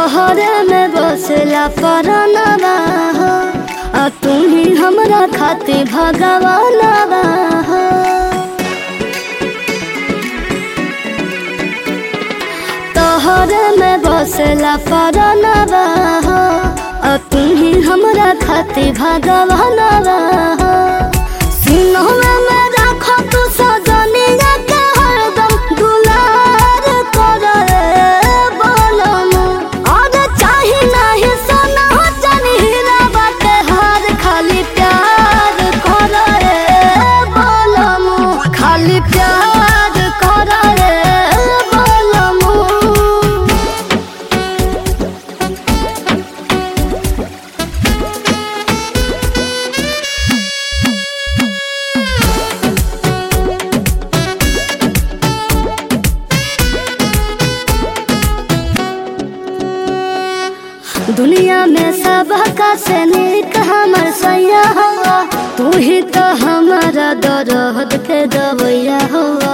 तोहरे में बसला परनवा हो आ तू ही हमरा खातिर भगवानवा हो तोहरे में बसला परनवा हो आ तू ही हमरा खातिर भगवानवा हो सिनहवा में राखो तू सजनिया के हरदम दुलार करे बोलम और चाही नाही सोना चाही हीरा बाटे हार खाली प्यार करे बोलम खाली प्यार करे बोलम दुनिया में सब का से निक हमर सैया हुआ तू ही तो हमारा दर्द के दवैया हुआ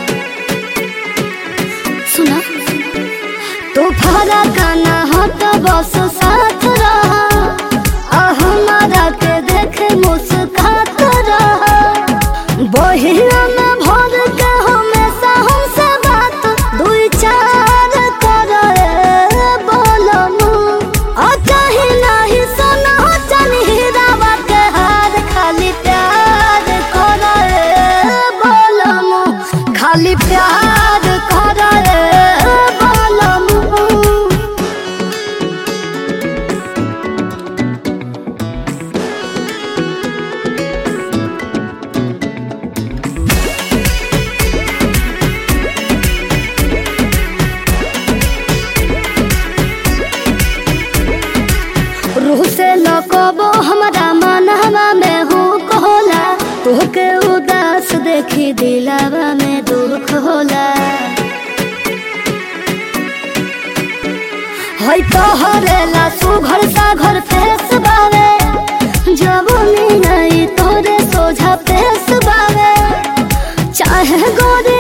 सुना तो फरा गाना हो तो बस साथ रहा आ हमारा के देखे मुस्कात रहा बहिया में भर के हमेशा हमसे बात दुई चार करे बोलम आ चाही नाही सोना चाही हीरा बाटे हार खाली प्यार करे बोलम खाली प्यार करे बोलम रूह से लकबो हमरा मनहवा में हुक होला तोहके उदास देखी दिलावा में दुख होला है तोहरे ला सुघर साघर फेस बावे जवनी नहीं तोरे सोझा पेस बावे चाहे गोरी